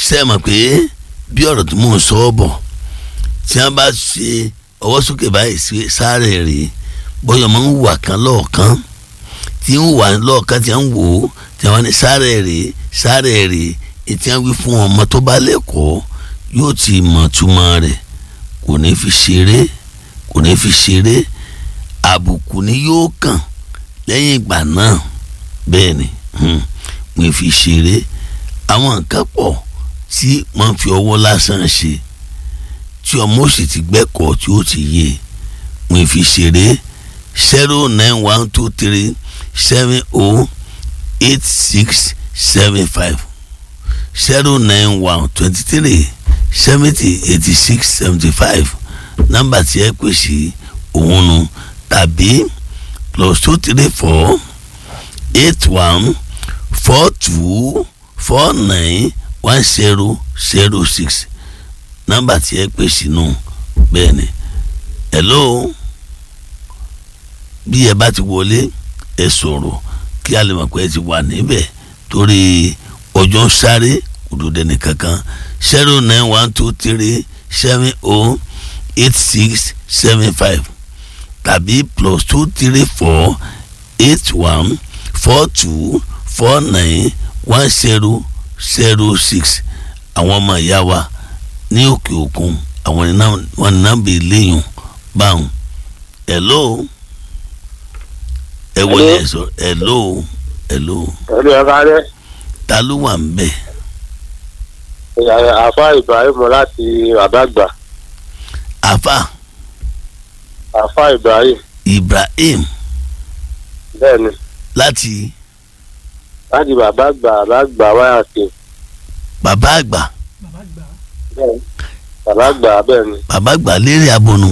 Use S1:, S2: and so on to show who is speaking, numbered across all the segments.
S1: ṣe é mọ̀ pé bí ọ̀rọ̀ tí mò ń sọ ọ́ bọ̀ tí wọ́n bá ṣe ọwọ́ sókè báyìí sí sáré rèé bóyá ọmọ ń wà kan lọ́ọ̀kan tí ń wà lọ́ọ̀kan tí wọ́n wò ó tí wọ́n ní sáré rèé sáré rèé ètí wọ́n wí fún ọmọ tó bá lẹ́kọ̀ọ́ yóò ti mọ̀ túmọ̀ rẹ̀ kò ní fi ṣeré kò ní fi ṣeré àbùkù ni yóò kàn lẹ́yìn ìgbà náà bẹ́ẹ̀ ni wọ́n fi ṣeré àwọn nǹkan pọ̀ tí wọ́n fi ọwọ́ lásán ṣe tí ọmọ òsì ti gbẹ́kọ̀ọ́ tí ó ti yé wọ́n fi ṣeré zero nine one two three seven oh eight six seven five zero nine one twenty three seventy eighty six seventy five nọ́mbà tí ẹ pè sí òun nu tàbí plus two three four eight one four two four nine one zero zero six nọ́mbà tí ẹ pè sínú bẹ́ẹ̀ ni hello bí ẹ bá ti wọlé ẹ sọ̀rọ̀ kí a lè mọ̀ pé ẹ ti wà níbẹ̀ torí ọjọ́ ń sáré òdòdó nìkankan zero nine one two three seven oh eight six seven five tàbí plus two three four eight one four two four nine one zero zero six àwọn ọmọ ìyá wa ní òkè òkun àwọn wọn ní nàbẹ lẹ́yìn báwọn hello ẹ wọlé ẹ sọ hello hello
S2: ẹni ẹ ká rẹ
S1: ta ló wà ń bẹ.
S2: àfa ibrahim láti àbágbà
S1: àfà
S2: àfa ibrahim
S1: ibrahim
S2: bẹ́ẹ̀ni
S1: láti
S2: láti bàbá àgbà àbágbà wáyà sí
S1: bàbá àgbà
S2: bẹ́ẹ̀ni bàbá àgbà bẹ́ẹ̀ni
S1: bàbá àgbà lérè abọnú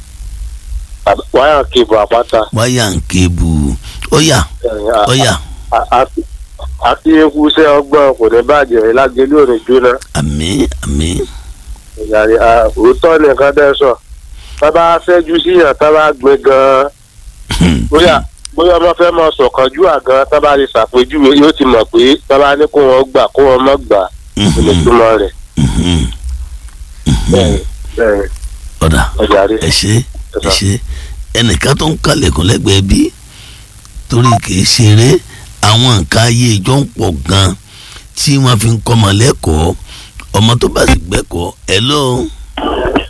S2: wáyà kébù àpáta
S1: wáyà ń kébu ọyà ọyà
S2: àti eku iṣẹ́ ọgbọ́n kò ní bàjẹ́ lágẹ̀lú òní jóná
S1: àmín àmín
S2: ìyàrí òótọ́ nìkan dẹ́ sọ tábà fẹ́jú síyàn tábà gbé gan-an bóyá bóyá ọmọ fẹ́ mọ sọ̀kanjú àgàn tábà lè ṣàpèjúwe yóò ti mọ̀ pé tábà ní kó wọn gbà kó wọn mọ̀ gbà kò ní túmọ̀ rẹ̀ bẹ́ẹ̀ni bẹ́ẹ̀ni
S1: ọ̀dà
S2: ọjàre
S1: ẹ ṣe ẹ ṣe ẹnìkan tó ń kálẹ̀kùn lẹ́gbẹ̀ẹ́ bí torí kìí ṣeré àwọn nǹkan ayé ìjọ ń pọ̀ gan tí wọ́n fi ń kọ́ ọmọ lẹ́kọ̀ọ́ ọmọ tó bá sì gbẹ́kọ̀ọ́ ẹ̀ lóun